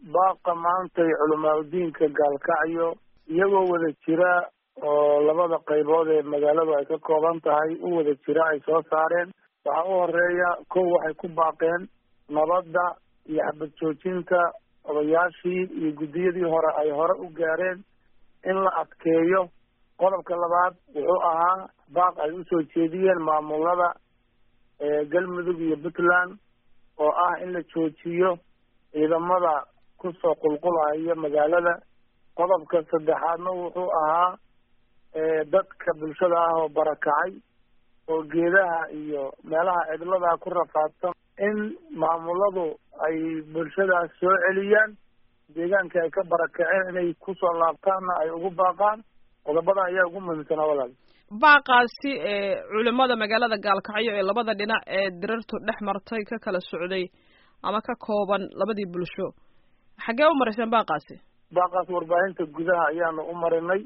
baaqa maantay culamaauddiinka gaalkacyo iyagoo wada jira oo labada qaybood ee magaaladu ay ka kooban tahay u wada jira ay soo saareen waxaa u horeeya kow waxay ku baaqeen nabadda iyo xabad joojinta odayaashii iyo guddiyadii hore ay hore u gaareen in la adkeeyo qodobka labaad wuxuu ahaa baaq ay usoo jeediyeen maamulada galmudug iyo puntland oo ah in la joojiyo ciidamada kusoo qulqulaya magaalada qodobka saddexaadna wuxuu ahaa dadka bulshada ah oo barakacay oo geedaha iyo meelaha cidlada ku rafaadsan in maamuladu ay bulshadaas soo celiyaan deegaanka ay ka barakaceen inay kusoo laabtaanna ay ugu baaqaan qodobadan ayaa ugu muhiimsanaa walaal baaqaasi ee culimada magaalada gaalkacyo ee labada dhinac ee dirartu dhex martay ka kala socday ama ka kooban labadii bulsho xaggee u marayseen baaqaasi baaqaas warbaahinta gudaha ayaanu u marinay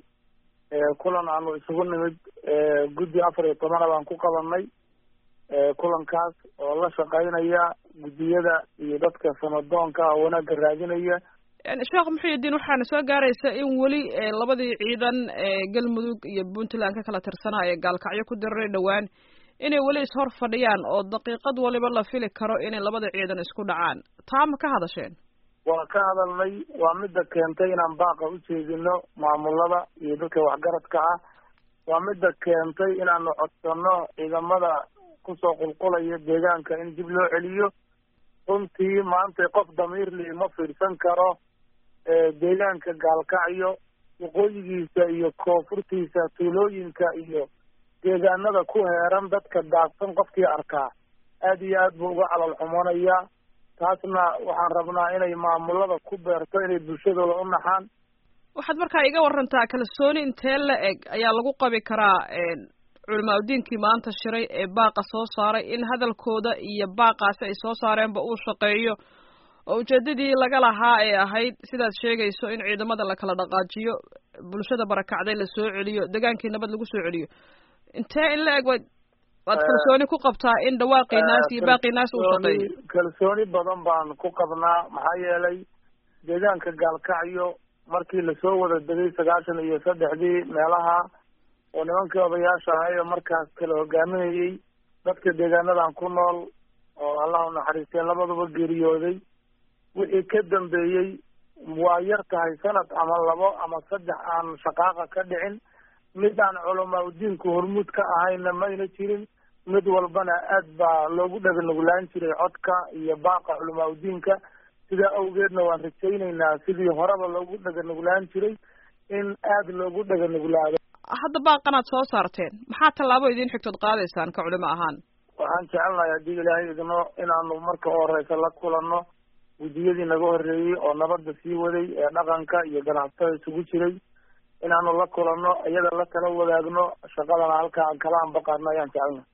kulan aanu isugu nimid guddi afar iyo tobana baan ku qabanay kulankaas oo la shaqaynaya guddiyada iyo dadka sanadoonka oo wanaagga raadinaya sheekh muxuudiin waxaana soo gaaraysa in weli labadii ciidan ee galmudug iyo puntland ka kala tirsanaa ee gaalkacyo ku diraray dhowaan inay weli ishor fadhiyaan oo daqiiqad waliba la fili karo inay labada ciidan isku dhacaan taa ma ka hadasheen waa ka hadalnay waa midda keentay inaan baaqa u jeedino maamulada iyo dadka waxgaradka ah waa midda keentay inaanu codsano ciidamada kusoo qulqulaya deegaanka in dib loo celiyo runtii maanta qof damiirli ma fiirsan karo deegaanka gaalkacyo waqooyigiisa iyo koonfurtiisa tuulooyinka iyo deegaanada ku heeran dadka daadsan qofkii arkaa aad iyo aad buu uga calal xumonayaa taasna waxaan rabnaa inay maamulada ku beerto inay bulshadooda u naxaan waxaad markaa iga warantaa kalsooni intee la eg ayaa lagu qabi karaa culimaauddiinkii maanta shiray ee baaqa soo saaray in hadalkooda iyo baaqaasi ay soo saareenba uu shaqeeyo oo ujeedadii laga lahaa ee ahayd sidaad sheegayso in ciidamada la kala dhaqaajiyo bulshada barakacday la soo celiyo degaankii nabad lagu soo celiyo intee in la eg waad waad kalsooni ku qabtaa in dhawaaqii naas iyo baaqii naas uu shaqeeyo kalsooni badan baan ku qabnaa maxaa yeelay deegaanka gaalkacyo markii lasoo wada degay sagaashan iyo saddexdii meelaha oo nimankii odayaasha ahay oo markaas kala hogaaminayay dadka deegaanadan ku nool oo allah u naxariistee labaduba geeriyooday wixii ka dambeeyey waa yar tahay sanad ama labo ama saddex aan shaqaaqa ka dhicin mid aan culamaa udiinku hormuud ka ahayna mayna jirin mid walbana aad baa loogu dhaganuglaan jiray codka iyo baaqa culamaa udiinka sidaa awgeedna waan rajaynaynaa sidii horeba loogu dhaganuglaan jiray in aad loogu dhaganuglaado hadda baaqanaad soo saarteen maxaa tallaabo idiin xigtood qaadaysaan ka culimo ahaan waxaan jecelnahay haddii ilaahay idno inaanu marka u horeysa la kulanno guddiyadii naga horreeyey oo nabadda sii waday ee dhaqanka iyo ganacsatada isugu jiray inaanu la kulanno iyada la kala wadaagno shaqadana halka aan kala anbaqaadno ayaan jecelnahay